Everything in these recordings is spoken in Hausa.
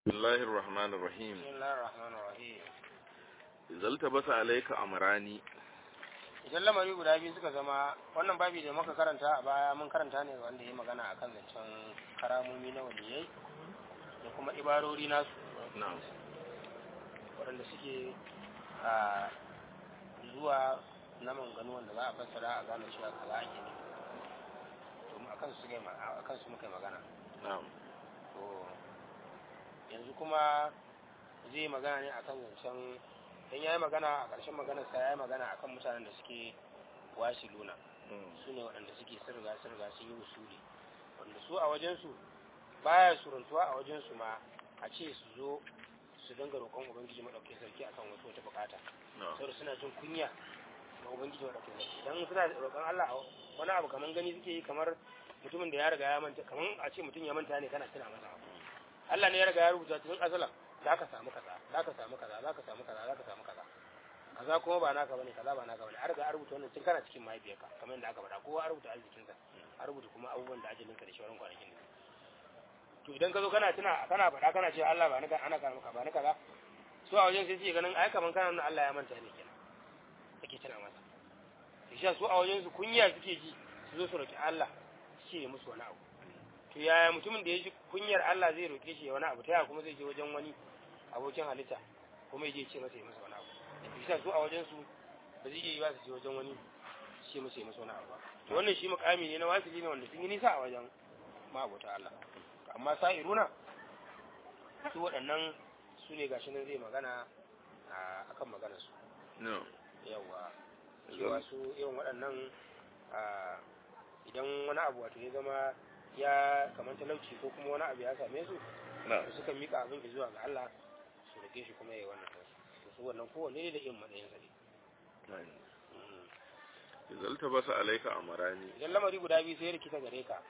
بسم الله الرحمن الرحيم بسم الله الرحمن الرحيم إذا التبس عليك أمراني idan lamari guda biyu suka zama wannan babi da muka karanta a baya mun karanta ne wanda ya magana akan zancen karamomi na waliyai da kuma ibarori nasu نعم waɗanda suke a zuwa na manganu wanda za a fassara a gane cewa kaza ake ne to mu akan su ma akan su muka yi magana نعم to yanzu kuma zai magana ne akan zancen dan yayi magana a ƙarshen maganar sa yayi magana akan mutanen da suke wasiluna su ne waɗanda suke sirga sirga sun yi usuli wanda su a wajensu baya suruntuwa a wajensu ma a ce su zo su dinga roƙon ubangiji maɗaukin sarki akan wasu wata bukata نعم saboda suna jin kunya ga ubangiji maɗaukin sarki idan suna roƙon Allah a wani abu kamar gani suke yi kamar mutumin da ya riga ya manta kamar a ce mutum ya manta ne kana tuna masa abu Allah ne ya riga ya rubuta tun asalan za ka samu kaza za ka samu kaza za ka samu kaza za ka samu kaza kaza kuma ba naka bane kaza ba naka bane an riga an rubuta wannan tun kana cikin mahaifiyarka kamar yadda aka faɗa kowa an rubuta arzikinsa an rubuta kuma abubuwan da ajalinka da shawaran kwanakin ne to idan ka zo kana tuna kana faɗa kana cewa Allah ba ni ana kana maka ba ni kaza su a wajen sai suke ganin ai kaman kana nuna Allah ya manta ne kenan kake tuna masa shi su a wajen su kunya suke ji su zo su roki Allah su ce musu wani abu to yaya mutumin da ya ji kunyar Allah zai roke shi ya wani abu ta yaya kuma zai je wajen wani abokin halitta kuma ya je ce masa ya masa wani abu shi su a wajen su ba zai iya yi ba su je wajen wani ce masa ya masa wani abu ba to wannan shi mukami ne na wasili ne wanda sun yi nisa a wajen ma'abota Allah amma sa'iruna su waɗannan su ne gashi nan zai magana a akan maganar su نعم yawa cewa su irin waɗannan a, idan wani abu wato ya zama ya kamar talauci ko kuma wani abu ya same su نعم to suka mika abin zuwa ga Allah su rike shi kuma ya yi wannan kansu to su wannan kowanne ne da irin matsayin sa ne نعم Mm. إذا التبس عليك أمراني idan lamari guda biyu sai ya rikita gare ka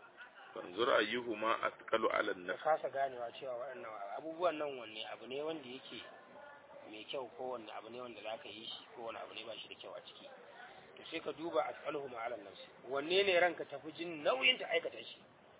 فانظر أيهما أثقل على ka النفس kasa ganewa cewa waɗannan abubuwan nan wanne abu ne wanda yake mai kyau ko wanne abu ne wanda za ka yi shi ko wani abu ne ba shi da kyau a ciki to sai ka duba a tsalhu ma'alan nafsi wanne ne ranka tafi jin nauyin ta aikata shi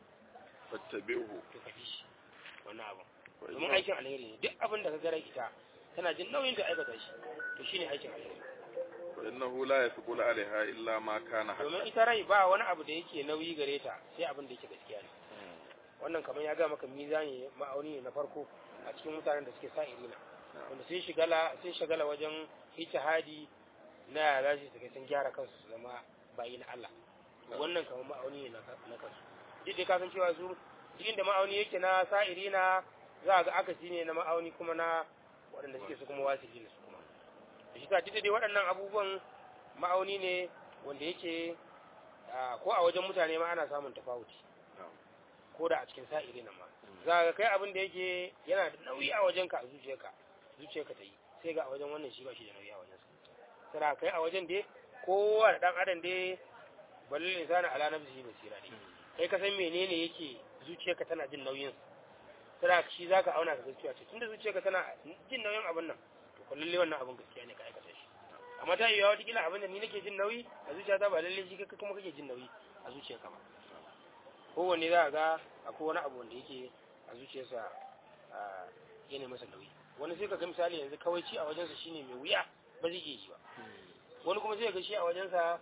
فاتبعه to ka bi shi wannan abu domin وإنه, aikin alheri ne duk abin da ka gara ita tana jin nauyin ta aikata shi to shine aikin alheri وإنه لا يثقل عليها إلا ما كان حقا domin ita rai ba wani abu da yake nauyi gare ta sai abin da yake gaskiya ne wannan kamar ya ga maka mizani ma'auni ne na farko a cikin mutanen da suke sa irina wanda sai shigala sai shagala wajen ijtihadi na yara shi suka sun gyara kansu su zama bayi na Allah wannan kamar ma'auni ne na na kansu duk da ka san cewa su duk inda ma'auni yake na sa'irina za a ga akasi ne na ma'auni kuma na waɗanda suke su kuma wasili ne su kuma da shi ta duk da dai waɗannan abubuwan ma'auni ne wanda yake ah, ko a wajen mutane ma ana samun tafawuci نعم ko da a cikin sa'iri nan ma za ka kai abin da yake yana da nauyi a wajenka a zuciyarka zuciyarka ta yi sai ga a wajen wannan shi ba shi da nauyi a wajen sa sai kai a wajen dai kowa da dan adam dai balil insani ala nafsihi basira ne kai ka san menene yake zuciyarka tana jin nauyin sa sai shi zaka auna ka gaskiya ce tunda zuciyarka tana jin nauyin abin nan to ko lalle wannan abin gaskiya ne ka aikata shi amma ta yiwa wata kila abin da ni nake jin nauyi a zuciyata ba lalle shi kai kuma kake jin nauyi a zuciyarka ba kowanne za a ga akwai wani abu wanda yake a zuciyarsa a yana masa nauyi wani sai ka ga misali yanzu kawai ci a wajensa shine mai wuya ba zai iya yi ba wani kuma sai ga shi a wajensa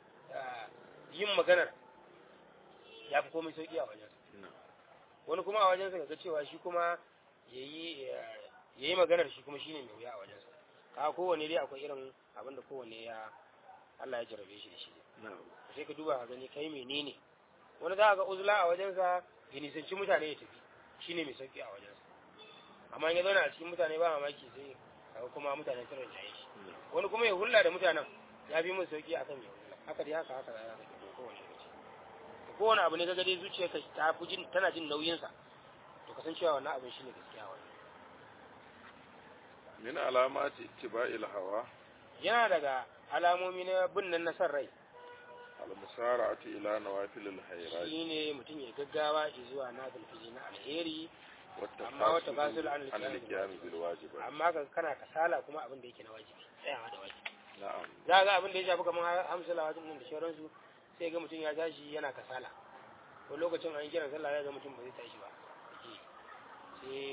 a, yin maganar ya fi komai sauki a wajensa نعم wani kuma a wajensa ga cewa shi kuma ya yi maganar shi kuma shine mai wuya a wajensa ka kowanne dai akwai irin abin da kowanne ya Allah ya jarabe shi da shi نعم sai ka duba ka gani kai menene wani za a ga uzula a wajensa ya nisanci mutane ya tafi shine mai sauki a wajensa amma in ya zauna a cikin mutane ba mamaki sai kaga kuma mutane sun rinjaye shi wani kuma ya hulla da mutanen ya fi musu sauki akan ya hulla haka dai haka haka za ka ga kowane lokaci to kowane abu ne kaga dai zuciyarka ta fi jin tana jin nauyinsa to kasancewa wannan abin shine gaskiya wannan من علامات اتباع الهوى yana daga alamomi na bin nan na san rai المسارعة إلى نوافل الخيرات shine mutum ya gaggawa zuwa na bilfili na alheri amma wata ba su والتفاصل la'an عن القيام بالواجبات amma ka kana kasala kuma abin da yake na wajibi tsayawa da wajibi نعم za ga abin da ya shafi kamar hamsala wajen nan da sauransu sai ga mutum ya tashi yana kasala ko lokacin an yi kiran sallah ya ga mutum ba zai tashi ba sai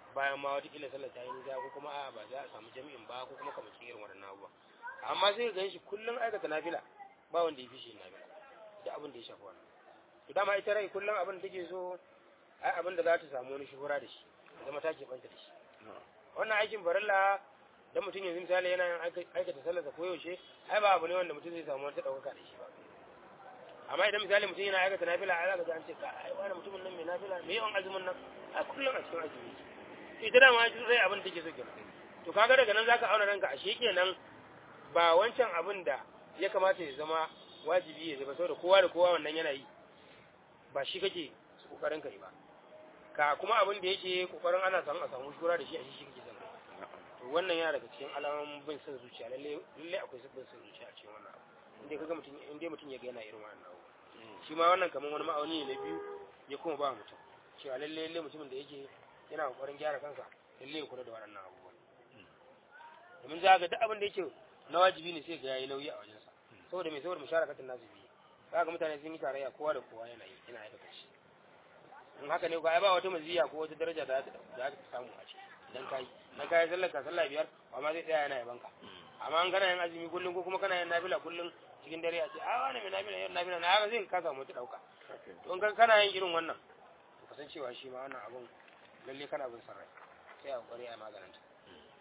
bayan ma wata kila sallar ta yi nisa ko kuma a ba za a samu jami'in ba ko kuma kamar irin waɗannan abubuwa amma sai ka ganshi kullum aikata nafila ba wanda ya fi shi nafila da abin da ya shafi wannan to dama ita rai kullum abin da take so ai abin da za ta samu wani shuhura da shi ya zama ta keɓanta da shi wannan aikin farilla dan mutum yanzu misali yana yin aikata sallarsa ko yaushe ai ba abu ne wanda mutum zai samu wata ɗaukaka da shi ba amma idan misali mutum yana aikata nafila ai zaka ga an ce ka ai wani mutumin nan mai nafila me yawan azumin nan a kullum a cikin azumi to ita dama rai abin da take so kenan to kaga daga nan zaka auna ranka ashe kenan ba wancan abin da ya kamata ya zama wajibi ya zama saboda kowa da kowa wannan yana yi ba shi kake kokarin kai ba ka kuma abin da yake kokarin ana samu a samu shura da shi a shi shi kake son kai to wannan yana daga cikin alamomin bin son zuciya lalle lalle akwai bin son zuciya a cikin wannan abu inda kaga mutum inda mutum ya ga yana irin wannan abu shi ma wannan kamar wani ma'auni ne na biyu ya kuma ba mutum cewa lalle lalle mutumin da yake yana kokarin gyara kansa lalle ya kula da waɗannan abubuwan domin za ga duk abin da yake na wajibi ne sai ga yayi nauyi a wajensa saboda mai saboda musharakatin nasu biyu za ga mutane sun yi tarayya kowa da kowa yana yi yana aikata shi in haka ne ga ba wata maziya ko wata daraja da za ka samu a ciki idan kai dan kai sallar ka sallah biyar amma zai tsaya yana yaban ka amma an kana yin azumi kullum ko kuma kana yin nafila kullum cikin dare a ce a wani mai nafila yin nafila na haka zai ka samu ta dauka to in kana yin irin wannan to kasancewa shi ma wannan abun lalle kana bin sarrai sai a kware a maganin ta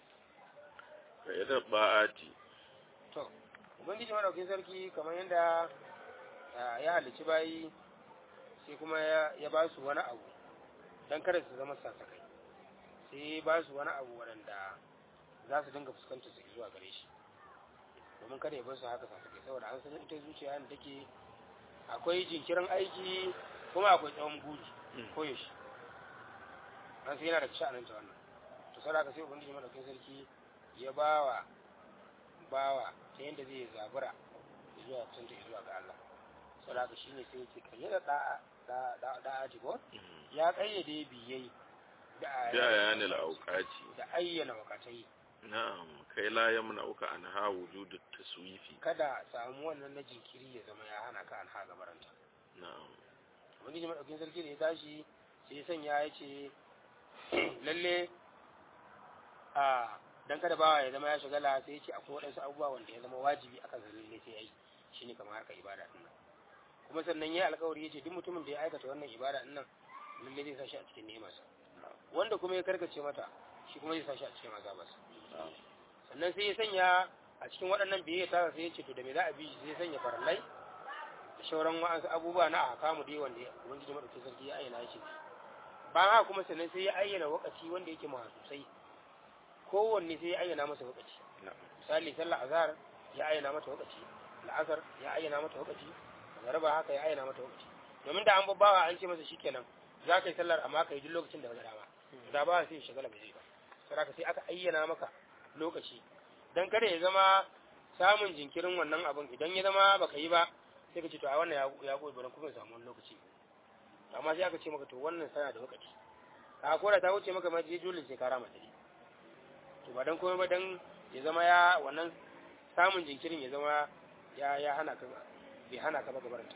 ka yi da ba'ati to ubangiji madaukin sarki kamar yadda ya halicci bayi sai kuma ya ba su wani abu don kada su zama sasakai sai ba su wani abu waɗanda za su dinga fuskantar su zuwa gare shi domin kada ya bar su haka sasakai saboda an san ita zuciya da take akwai jinkirin aiki kuma akwai tsawon buri ko yaushe an sai yana da sha'anin ta wannan to sai aka sai ubangiji madaukin sarki ya bawa bawa ta yadda zai zabura zuwa kusanta zuwa ga Allah saboda haka shine sai yake kayyada da'a da'a ko ya kayyade biyai da ayanil auqati da ayyana wakatai na'am kai la yamna uka an ha wujudu taswifi kada samu wannan na jinkiri ya zama ya hana ka an ha gabaranta na'am wani jama'a ɗaukin sarki da ya tashi sai ya sanya ya ce lalle a dan kada bawa ya zama ya shagala sai ya ce akwai waɗansu abubuwa wanda ya zama wajibi akan sa lalle sai ya yi shine kamar harkar ibada din nan kuma sannan ya alƙawari ya ce duk mutumin da ya aikata wannan ibada din nan lalle zai sa shi a cikin ni'imarsa wanda kuma ya karkace mata shi kuma zai sa shi a cikin azabarsa sannan sai ya sanya a cikin waɗannan biyayya ta sai ya ce to da me za a bi shi sai ya sanya farallai da shauran wa'ansu abubuwa na ahkamu dai wanda ubangiji madaukakin sarki ya ayyana shi ba haka kuma sannan sai ya ayyana wakaci wanda yake mahasusai kowanne sai ya ayyana masa wakaci misali sallar azhar ya ayyana mata wakaci la'asar ya ayyana mata wakaci magariba haka ya ayyana mata wakaci domin da an babbawa an ce masa shikenan za ka yi sallar amma ka yi duk lokacin da ka dama da ba sai shagala ba zai ba saboda sai aka ayyana maka lokaci dan kada ya zama samun jinkirin wannan abun idan ya zama baka yi ba sai ka ce to a wannan ya goyi bari kuma samu wani lokaci amma sai aka ce maka to wannan sana da lokaci ka ko da ta wuce maka ma je dole sai ka rama ta to ba dan komai ba dan ya zama ya wannan samun jinkirin ya zama ya ya hana ka bai hana ka ba gabarta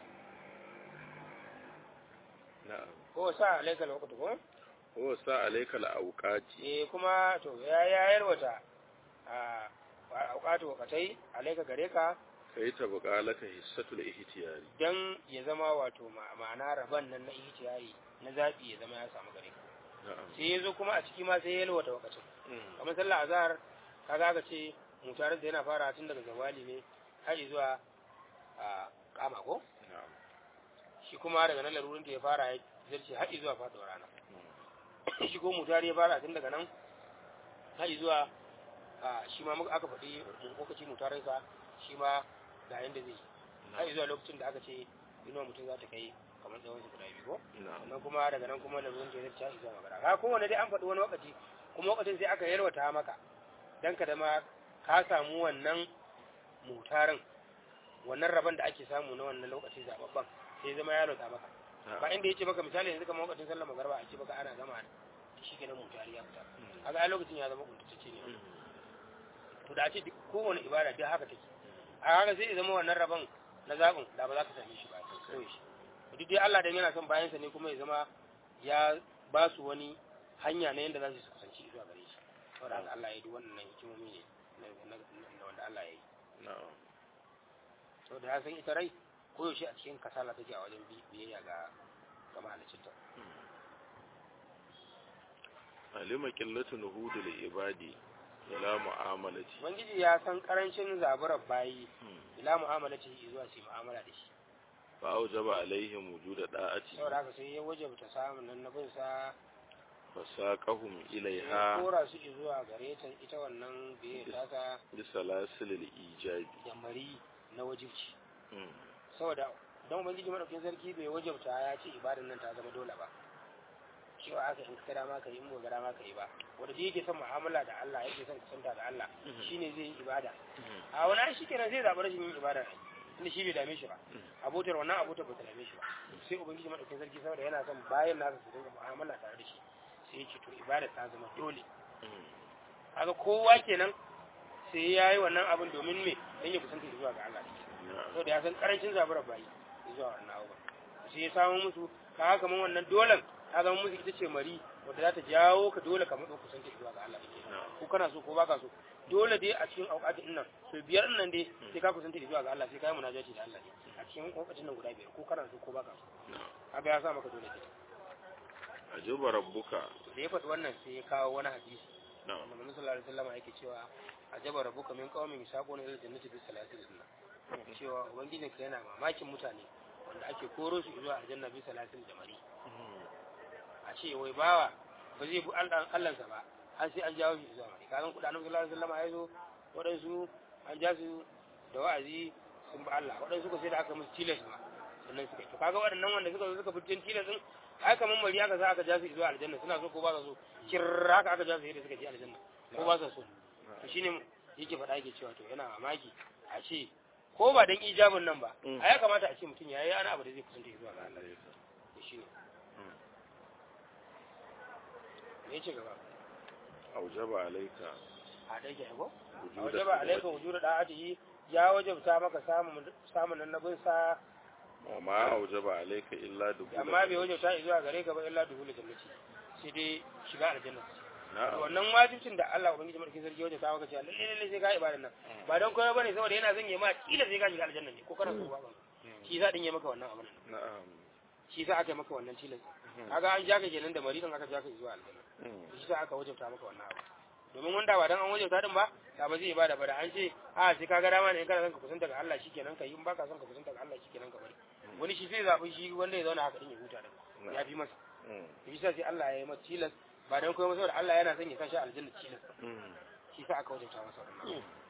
na'am ko sa alaikal waqtu ko ko sa alaikal auqati eh kuma to ya ya yarwata a auqatu waqatai alaika gare ka kai ta buƙalaka hissatul ihtiyari dan ya zama wato ma'ana raban nan na ihtiyari na zabi ya zama ya samu gare ka na'am sai yazo kuma a ciki ma sai ya yalwata waqatin kamar sallar azhar kaga aka ce mutarar da yana fara tun daga zawali ne har zuwa a kama ko na'am shi kuma daga nan larurin da ya fara ya zarce har zuwa faɗuwar rana shi ko mutari ya fara tun daga nan har zuwa a shi ma muka aka faɗi lokaci mutarinsa shi ma ga yanda zai yi har zuwa lokacin da aka ce inuwa mutum za ta kai kamar tsawon su guda biyu ko na'am sannan kuma daga nan kuma larurin da ya zarce har zuwa magana ka kowane dai an faɗi wani lokaci kuma lokacin sai aka yalwata maka dan ka da ma ka samu wannan mutarin wannan rabon da ake samu na wannan lokaci zababban sai zama ya lota maka ba inda yace maka misali yanzu kamar lokacin sallar magarba a ce baka ana gama da shi kenan mutari ya fita kaga a lokacin ya zama kuntacce ne to da a ce duk kowane ibada duk haka take a haka sai ya zama wannan rabon na zaɓin da ba za ka same shi ba kawai shi duk dai Allah dan yana son bayansa ne kuma ya zama ya ba su wani hanya na yadda za su kasance saboda haka Allah ya yi duk wannan hikimomi ne na na wanda Allah ya yi na'am saboda ya san ita rai koyaushe a cikin kasala take a wajen biyayya ga ga mahaliccinta alima qillatu nuhud lil ibadi ila mu'amalati ubangiji ya san karancin zaburar bayi ila mu'amalati zuwa su yi mu'amala da shi fa aujaba alaihim wujuda da'ati saboda haka sai ya wajabta samun nan na bin sa fasaqahum ya ilaiha kora su zuwa gare ta ita wannan biyayya ta ta bi salasilil ijabi da mari na wajibci Mm. saboda don ubangiji madaukin sarki bai wajabta ya ce ibadan nan ta zama dole ba cewa aka in ka dama ka yi in ba dama ka yi ba wanda duk yake son mu'amala da Allah yake son kusanta da Allah shine zai yi ibada a wani ai shi kenan zai zaɓi rashin yin ibada inda shi bai dame shi ba abotar wannan abotar ba ta dame shi ba sai ubangiji madaukin sarki saboda yana son bayan nasa su dinga mu'amala tare da shi sai ya ce to ibada ta zama dole Mm. kaga kowa kenan sai ya yi wannan abin domin me don ya kusanta zuwa ga Allah na'am saboda ya san karancin zaburar bayi zuwa wannan abubuwan sai ya samu musu kaga kamar wannan dolan ta zama musu ita ce mari wadda za ta jawo ka dole ka matsa kusanta zuwa ga Allah na'am ko kana so ko baka so dole dai a cikin auqatin nan so biyar nan dai sai ka kusanta zuwa ga Allah sai ka yi munajati da Allah ne a cikin auqatin nan guda biyar ko kana so ko baka so na'am kaga ya sa maka dole ke ajuba rabbuka da ya faɗi wannan sai ya kawo wani hadisi na'am wanda Manzo sallallahu alaihi wasallam yake cewa ajaba rabbuka min qaumin yasaquna ila jannati bi salatil sunna cewa ubangijin ka yana mamakin mutane wanda ake koro su zuwa aljanna bi salatil jamari a ce wai bawa ba zai bi Allah Allahnsa ba har sai an jawo shi zuwa mari kagan kudanin sallallahu alaihi wasallam ya zo waɗansu an ja su da wa'azi sun bi Allah waɗansu ko sai da aka musu tilas ma sannan suka yi to kaga waɗannan wanda suka zo suka fitin tilas din ai kamar mari aka sa aka ja su zuwa aljanna suna so ko ba su so kirra haka aka ja su yadda suka je aljanna ko ba su so to shine yake faɗa yake cewa to yana mamaki a ce ko ba dan ijabin nan ba Mm. a ya kamata a ce mutum yayi ana abu da zai kusanta zuwa ga Allah to shine me yace gaba aujaba alaika a dai ke ko wujuda wajaba alaika wujudu da'atihi ya wajabta maka samun samun annabin sa wa ma aujaba alaika illa dukhula amma bai wajabta zuwa gare ka ba illa duhul jannati sai dai shiga aljanna na'am wannan wajibcin da Allah ubangiji madaukakin sarki ya wajabta maka cewa lalle lalle sai ka ibadan nan ba don koyo bane saboda yana zan yi ma kila sai ka shiga aljanna ne ko kana so ba shi za din yi maka wannan abin na'am shi sa aka yi maka wannan tilas kaga an jaka kenan da maridan aka jaka zuwa aljanna Mm. shi sa aka wajabta maka wannan abu domin wanda ba dan an wajabta din ba da ba zai ibada ba da an ce a sai kaga dama ne in kana son ka kusanta ga Allah shikenan ka yi in baka son ka kusanta ga Allah shikenan ka bari wani shi sai zabi shi wanda ya zauna haka din ya huta da ya fi masa Mm. shi sa sai Allah ya yi masa tilas ba dan koyi masa saboda Allah yana son ya sashi aljanna tilas Mm. shi sa aka wajabta masa wannan abu